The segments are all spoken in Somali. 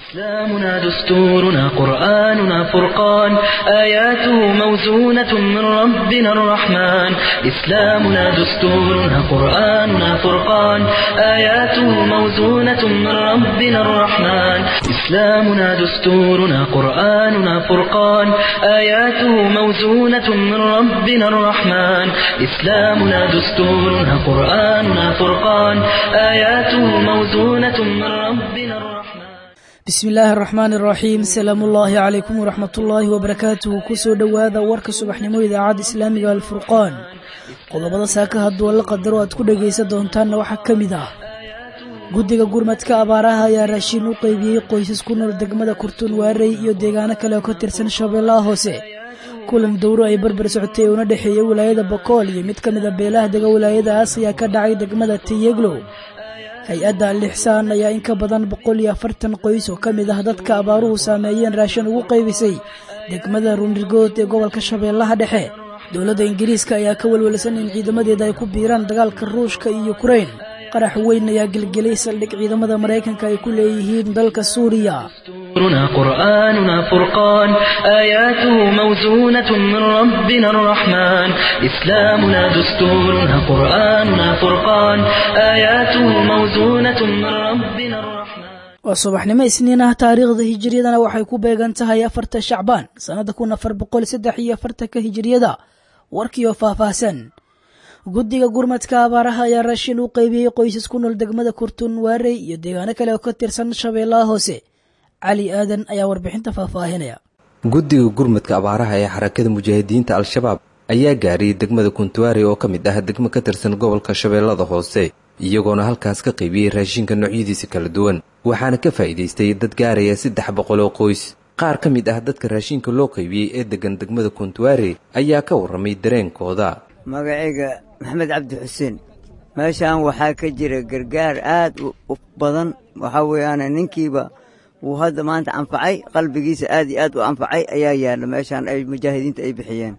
إسلامنا دستورنا قرآننا فرقان آياته موزونة من ربنا الرحمن إسلامنا دستورنا قرآننا فرقان آياته موزونة من ربنا الرحمن إسلامنا دستورنا قرآننا فرقان آياته موزونة من ربنا الرحمن إسلامنا دستورنا قرآننا فرقان آياته موزونة من ربنا الرحمن bismi illaahi araxmaan iraxiim asalaamu ullaahi calaykum waraxmatullaahi wabarakaatuhu kusoo dhowaada warka subaxnimo idaacadda islaamiga alfurqaan qodobada saaka hadduu la qadaro aad ku dhagaysan doontaanna waxaa ka mid ah guddiga gurmadka abaaraha ayaa raashiin u qeybiyey qoysas ku nool degmada kurtun waarey iyo deegaano kale oo ka tirsan shabeellaha hoose kulan dowro ay barbar socotay una dhexeeyey wilaayada bokool iyo mid ka mid a beelaha dega wilaayadaas ayaa ka dhacay degmada tiyeglow hay-adda alixsaan ayaa in ka badan boqol iyo afartan qoys oo ka mid ah dadka abaaruhu saameeyeen raashin ugu qaybisay degmada runirgood ee gobolka shabeellaha dhexe dowladda ingiriiska ayaa ka welwelsan in ciidamadeeda ay ku biiraan dagaalka ruushka iyo yukrain qarax weyn ayaa gelgelay saldhig ciidamada maraykanka ay ku leeyihiin dalka suuriya دستورنا قرآننا فرقان آياته موزونة من ربنا الرحمن إسلامنا دستورنا قرآننا فرقان آياته موزونة من ربنا الرحمن waa subaxnimo isniin ah taariikhda hijiriyadana waxay ku beegan tahay afarta shacbaan sannada kun afar boqol saddex iyo afartanka hijiriyada warkiioo faahfaahsan guddiga gurmadka abaaraha ayaa raashin u qeybiyey qoysas ku nool degmada kurtun waarey iyo deegaano kale oo ka tirsan shabeellaha hoose cali aadan ayaa warbixinta faahfaahinaya guddiga gurmadka abaaraha ee xarakada mujaahidiinta al-shabaab ayaa gaariyey degmada kuntuwaari oo ka mid ah degmo ka tirsan gobolka shabeellada hoose iyagoona halkaas ka qaybiyey raashinka noocyadiisa kala duwan waxaana ka faa'iidaystay dad gaaraya saddex boqol oo qoys qaar ka mid ah dadka raashinka loo qaybiyey ee degan degmada kuntuwaari ayaa ka warramay dareenkooda magacayga maxamed cabdi xuseen meeshaan waxaa ka jira gargaar aad u badan waxaa weeyaan ninkiiba wuu hadda maanta anfacay qalbigiisa aad iyo aad u anfacay ayaa yaalla meeshaan ay mujaahidiinta ay bixiyeen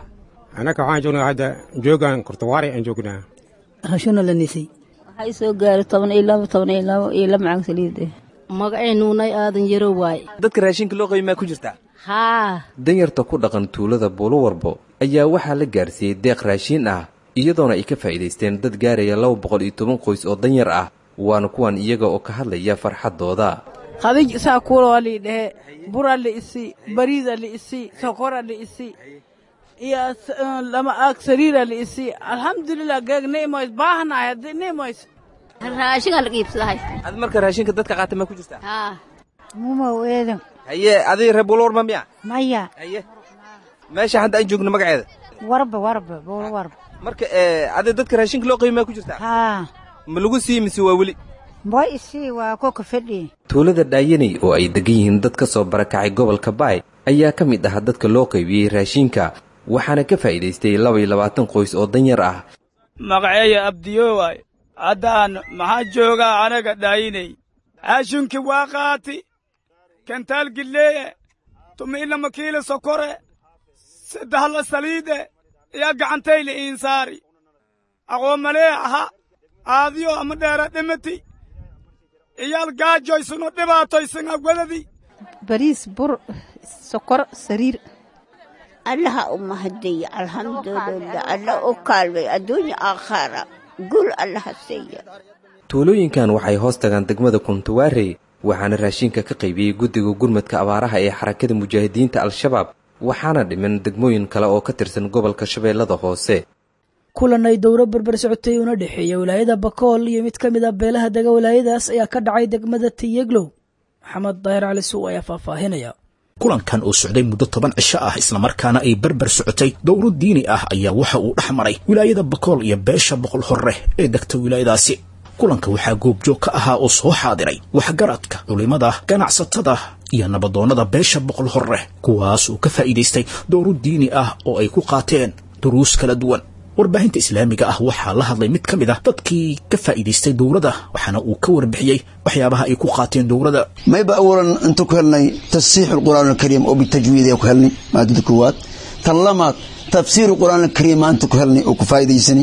annaga waxaan joognaa hadda joogaan kurtawaari aan joognaa hashuna la nisay waxay soo gaaray toban iyo labo toban iyo labo iyo laba macag saliid eh magacay nuunay aadan yaro waaye dadka raashinka loo qaybi maa ku jirtaa haa danyarta ku dhaqan tuulada buulowarbo ayaa waxaa la gaarsiiyey deeq raashiin ah iyadoona ay ka faa'iidaysteen dad gaaraya laba boqol iyo toban qoys oo danyar ah waana kuwan iyaga oo ka hadlaya farxaddooda khadij isaa kuulaa lii dhehe bura liisi bariida liisi sokora liisi iyo lama aag sariira liisi alxamdulilah geeg niimoys baahnahay haddii niimoys raashinaa la iibsadahay ad marka raashinka dadka qaata maa ku jirtaa haa mumow eedan haye adiga reer buulowarma miya maya haye meesha hadda aan joogno magaceeda warba warba buulo warba marka adi dadka raashinka loo qaybi maa ku jirtaa haa ma lagu sii mise waa weli boy isii waa koka fadhi tuulada dhaayaney oo ay degan yihiin dad ka soo barakacay gobolka baay ayaa ka mid ah dadka loo qaybiyey raashinka waxaana ka faa'iidaystay laba iyo labaatan qoys oo danyar ah magaceeya abdiyo waay haddaan maxaa joogaa anaga dhaayinay raashinkii waa qaati kentaal gilleeye tumi'ina makiila sokore saddehla saliide iyo gacantayla iinsaari aqoomalee aha aadiyo ama dheera dhimati iyaal gaajoysano dhibaatoysana wadadi bariis bur sokor sariir allaha u mahadiya alxamdulilah alla u kaalmay adduunya aakhara gul allaha siiya tuulooyinkan waxay hoos tagaan degmada kuntuwaarey waxaana raashinka ka qaybiyey guddiga gurmadka abaaraha ee xarakada mujaahidiinta al-shabaab waxaana dhiman degmooyin kale oo ka tirsan gobolka shabeellada hoose kulan ay dowro barbar socotay una dhexeeya wilaayada bakool iyo mid ka mid a beelaha dega wilaayadaas ayaa ka dhacay degmada tiyeglow maxamed daahir cali suw ayaa faahfaahinaya kulankan oo socday muddo toban cisho ah islamarkaana ay barbar socotay dowro diini ah ayaa waxa uu dhex maray wilaayada bakool iyo beesha boqol horre ee degta wilaayadaasi kulanka waxaa goobjoog ka ahaa oo soo xaadiray waxgaradka culimada ganacsatada iyo nabadoonnada beesha boqol horre kuwaas uu ka faa'iidaystay dowro diini ah oo ay ku qaateen duruus kala duwan warbaahinta islaamiga ah waxaa la hadlay mid ka mid ah dadkii ka faa'iidaystay dowladda waxaana uu ka warbixiyey waxyaabaha ay ku qaateen dowladda mayba awalan inta ku helnay tasiixu lqur'aan alkariim oo bitajwiid ku helnay maadada koowaad tan lamaad tafsiiru qur'aan alkariim maanta ku helnay oo ku faa'iidaysani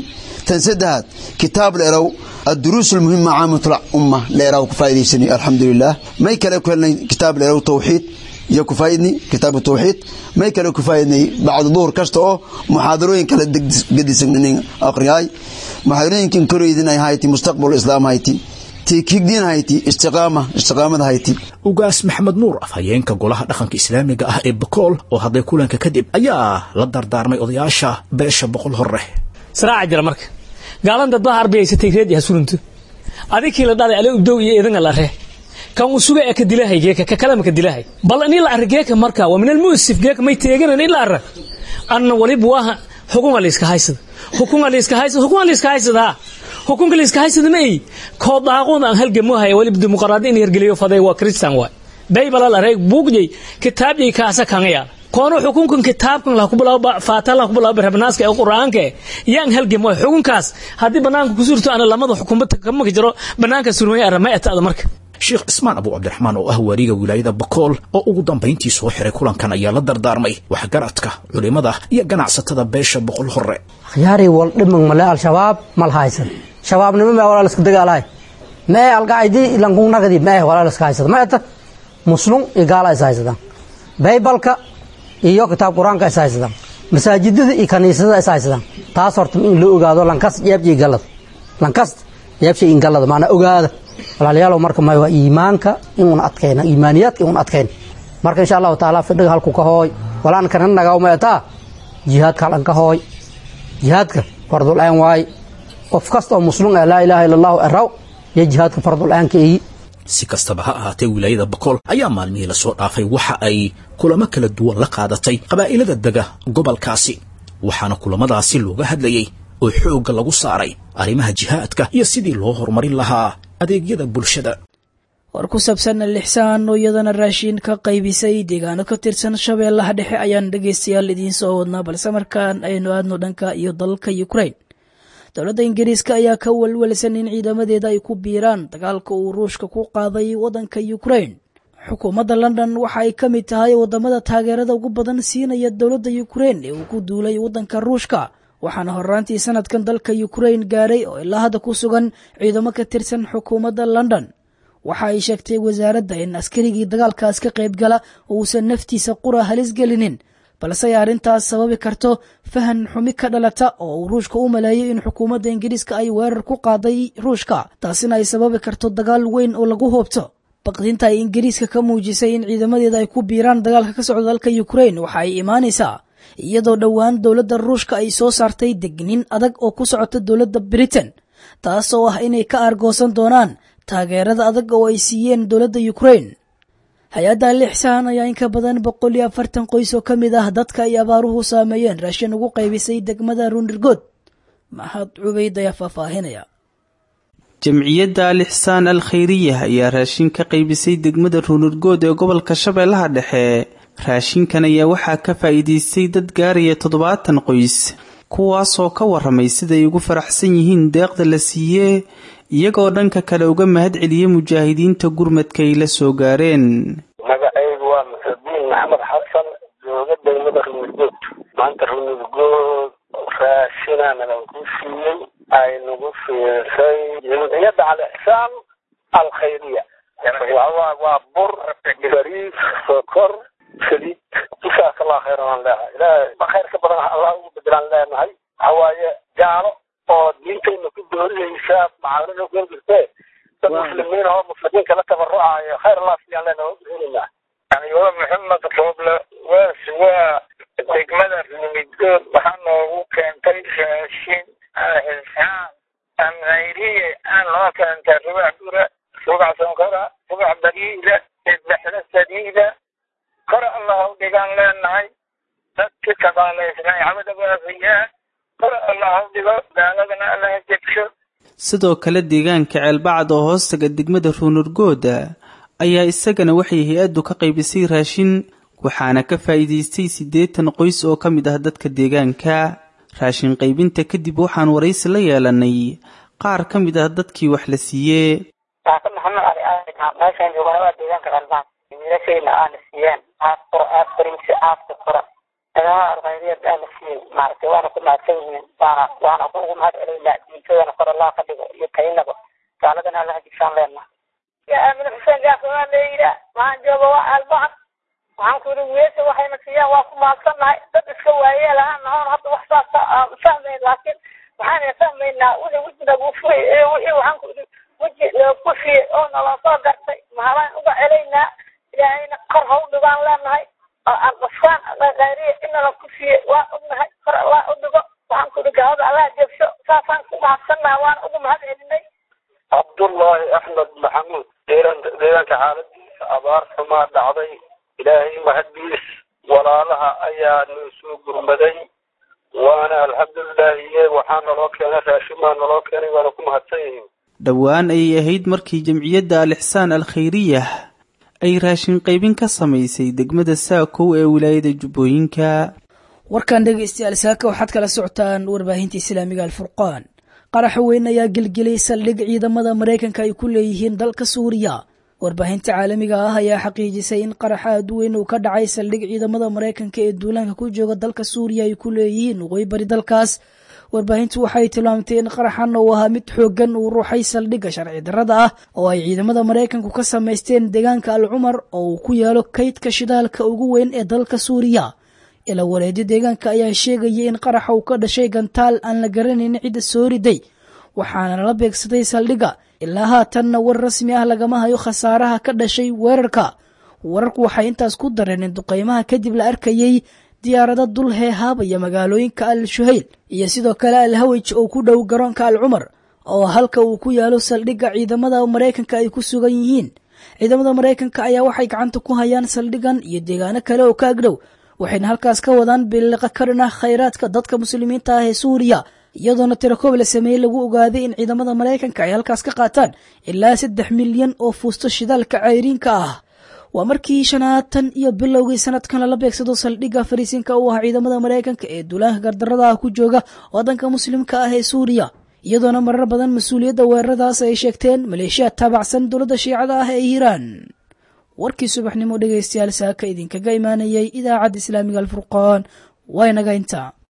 tan saddexaad kitaab leerow الدروس المهمة عامة الأمة ليراو كفايديسني الحمد لله ما يكلا كلنا كتاب ليراو توحيد يا كفايدني كتاب التوحيد ما يكلا كفايدني بعد ظهر كشتو محاضرين كلا قد سنين أقرياي محاضرين كن كريدنا هايتي مستقبل الإسلام هايتي tiikigdiin hayti istiqaama istiqaamada hayti ugaas maxamed nuur afhayeenka golaha dhaqanka islaamiga ah ee bakool oo hadlay kulanka kadib ayaa la dardaarmay odayaasha beesha boqol hore saraaca jira marka gaalan dad baa arbiyaysatay reed yaha sulintu adikii la dhalay ale ubdow iyo idanga la ree kan uu suga ee ka dilahay geeka ka kalama ka dilahay bal in la arra geeka marka waa min almuusif geeka may teeganan in la arra anna waliba waa xukunga la iska haysada xukunga la iska haysada xukunga la iska haysada xukunka la iska haysada ma ay koo daaqoon aan halgamo haya waliba dimuqraadi in yargeliyo faday waa kristan waay baybala la reeg buugjay kitaabjay kaasa kanga yaala koono xukunkan kitaabkan la kubilaa faata la kubilaa barnaaska ee quraanka yaan halgamo xukunkaas hadii banaanka ku surto ana lamada xukuumada kama jiro banaanka surmay arama atada marka sheekh cismaan abu cabdiraxmaan oo ah waariga wilaayada bakool oo ugu dambayntii soo xiray kulankan ayaa la dardaarmay waxgaradka culimada iyo ganacsatada beesha boqol hore khiyaari wal dhiman male al-shabaab mal haysan shabaabnimo mee walaa liska dagaalahay mee alqaacidi lankunagadi mee walaa liska haysada ma eta muslum iyo gaala is haysadaan baybalka iyo kitaab qur-aanka is haysadaan masaajidada iyo kaniisada is haysadaan taas horta in loo ogaado lankas jeebjay galada lankas jeebshay in galada maanaa ogaada walaalayaalow marka may waa iimaanka inuun adkayna iimaaniyaadka inuun adkayn marka insha allahu taala fidhiga halku ka hooy walaan kana nagaw meetaa jihaadka halan ka hooy jihaadka fardul aan waay qof kasta oo muslim ah laa ilaaha illa allahu eraw iyo jihaadka fardul aanka eeyi si kastaba ha ahaatee wilaayada bakool ayaa maalmihii lasoo dhaafay waxa ay kulamo kala duwan la qaadatay qabaa'ilada dega gobolkaasi waxaana kulamadaasi looga hadlayey oo xoogga lagu saaray arrimaha jihaadka iyo sidii loo horumarin lahaa adeegyada bulshada war ku saabsan lixsaan oo iyadana raashiin ka qaybisay deegaano ka tirsan shabeellaha dhexe ayaan dhegaystayaal idiin soo wadnaa balse markaan aynu aadno dhanka iyo dalalka ukrain dowladda ingiriiska ayaa ka walwalsan in ciidamadeeda ay ku biiraan dagaalka uu ruushka ku qaaday waddanka ukrain xukuumadda london waxa ay ka mid tahay wadamada taageerada ugu badan siinaya dowladda ukrain ee uu ku duulay waddanka ruushka waxaana horraantii sanadkan dalka ukrain gaaray oo ilaa hadda ku sugan ciidamo ka tirsan xukuumadda london waxa ay sheegtay wasaaradda in askarigii dagaalkaas ka qaybgala uusan naftiisa qura halis gelinin balse ay arrintaas sababi karto fahan xumi ka dhalata oo uu ruushka u maleeyay in xukuumadda ingiriiska ay weerar ku qaaday ruushka taasina ay sababi karto dagaal weyn oo lagu hoobto baqdinta ay ingiriiska ka muujisay in ciidamadeeda ay ku biiraan dagaalka ka socda dalka ukrain waxa ay imaanaysaa iyadoo dhowaan dowladda ruushka ay soo saartay degnin adag oo ku socota dowladda britain taas oo ah inay ka aargoosan doonaan taageerada adag oo ay siiyeen dowladda ukrain hay-adda lixsaan ayaa in ka badan boqol iyo afartan qoys oo ka mid ah dadka ay abaaruhu saameeyeen raashin ugu qaybisay degmada runirgood maxad cubayd ayaa faahfaahinaya jamciyadda alixsaan al khayriya ayaa raashin ka qaybisay degmada ruunurgood ee gobolka shabeellaha dhexe raashinkan ayaa waxaa ka faa'iidaystay dad gaaraya toddobaatan qoys kuwaasoo ka waramay siday ugu faraxsan yihiin deeqda la siiyee iyagoo dhanka kale uga mahad celiyey mujaahidiinta gurmadka ay la soo gaareen magacaygu waa muxudiin maxamed xasan jooga degmada runurgood maanta runurgood raashina nalanku siiyey ay nagu fiirsay jamciyadda alixsaan alkhayriya waa bur bariis sokor saliid jasaaka allah khayran aan leehay ilaahay khayr ka badan allah ugu bedelaan leenahay waxa waaye gaalo oo diintayna ku doorinaysa macaawinada ku jirtee dad muslimiin oo muslimiinka la tabarucayo khayr allah siyaan leenahay u duceynaynaa yani waa maxamed rooble waas waa degmada rumidgood waxaa noogu keentay raashin alxisaan an khayriye aan noo keentay rubac bura rubac sonkora rubac bariida sadexda saliida kore allah u dhigaan leenahay dadki tabaalaysnay cabada waafiyaa kore allah u dhigo gaaladana allaha jebsho sidoo kale deegaanka ceelbacad oo hoostaga degmada ruunurgooda ayaa isagana waxay hay-addu ka qaybisay raashin waxaana ka faa'iidaystay siddeetan qoys oo ka mid ah dadka deegaanka raashin qaybinta kadib waxaan waraysi la yeelanay qaar ka mid ah dadkii wax la siiyee saaka maxamed cali aadan meeshaan joognaa waa deegaanka qalbaan wiilashayna aana siiyeen aaf qora aaf bariisi aafka qora ciidamada alkhayriyad aa la siiyey maaragtay waana ku mahadsan yihiin waana waana kuugu mahad celaynaa diintadana kor allah ka dhigo iyo taynaba gaaladana allaha jigsaan leenna ya aamin xuseen gaafama leeyida waxaan jooga waa albacan waxaan ku yidhi weesha waxayna siiyaan waa ku mahadsannahay dad iska waayeel ahaan nahoon hadda wax saas fahmayn laakiin waxaan fahmaynaa wixii wejiga lagu furay ee wixii waxaan ku yidhi weji loogu fiyey oo naloo soo gartay mahalaan uga celaynaa ilaahayna kor ha u dhigaan leenahay albasaan khayriya inala ku fiyey waa ognahay kor allah u dhigo waxaan ku yidhi gaalada allah jebsho saasaan ku mahadsannahay waan ugu mahad celinay cabdullaahi axmed maxamuud deegaanka deegaanka xaaladiisa abaar xumaa dhacday ilaahay mahaddiis walaalaha ayaa noo soo gurmaday waana alxamdulilaahiye waxaa naloo keenay raashimaa naloo keenay waana ku mahadsan yihiin dhowaan ayay ahayd markii jamciyadda al-ixsaan al-khayriyah ay raashin qaybin ka samaysay degmada saakow ee wilaayada jubbooyinka warkan dhegaystayaal saaka waxaad kala socotaan warbaahinta islaamiga alfurqaan qaraxa weyn ayaa gelgelay saldhig ciidamada maraykanka ay ku leeyihiin dalka suuriya warbaahinta caalamiga ah ayaa xaqiijisay in qaraxa aad weyn uu ka dhacay saldhig ciidamada maraykanka ee duulaanka ku jooga dalka suuriya ay ku leeyihiin waqooyi bari dalkaas warbaahintu waxay tilmaamtay in qaraxan uu ahaa mid xooggan uu ruuxay saldhigga sharci darrada ah oo ay ciidamada maraykanku ka samaysteen deegaanka al cumar oo uu ku yaalo kaydka shidaalka ugu weyn ee dalka suuriya ila waleedyo deegaanka ayaa sheegayay in qaraxa uu ka dhashay gantaal aan la garanayn cidda soo riday waxaana lala beegsaday saldhigga ilaa haatanna war rasmi ah lagama hayo khasaaraha ka dhashay weerarka wararku waxay intaas ku dareen in duqaymaha kadib la arkayey diyaarado dul heehaabaya magaalooyinka al shuhayl iyo sidoo kale al hawij oo ku dhow garoonka al cumar oo halka uu ku yaalo saldhigga ciidamada maraykanka ay ku sugan yihiin ciidamada maraykanka ayaa waxay gacanta ku hayaan saldhigan iyo deegaano kale oo ka agdhow waxayna halkaas ka wadaan biliqa karin ah khayraadka dadka muslimiinta ah ee suuriya iyadoona tirakoob la sameeyey lagu ogaaday in ciidamada maraykanka ay halkaas ka qaataan ilaa saddex milyan oo fuusto shidaalka cayriinka ah waa markii shanaad tan iyo bilowgii sanadkan lala beegsado saldhigga fariisinka u ah ciidamada maraykanka ee duulaanka gardarada ah ku jooga waddanka muslimka ah ee suuriya iyadoona marar badan mas-uuliyadda weeraradaas ay sheegteen maleeshiya taabacsan dowladda shiicada ah ee iiraan warkii subaxnimo dhegaystayaal saaka idinkaga imaanayay idaacadda islaamiga alfurqaan waa inaga intaa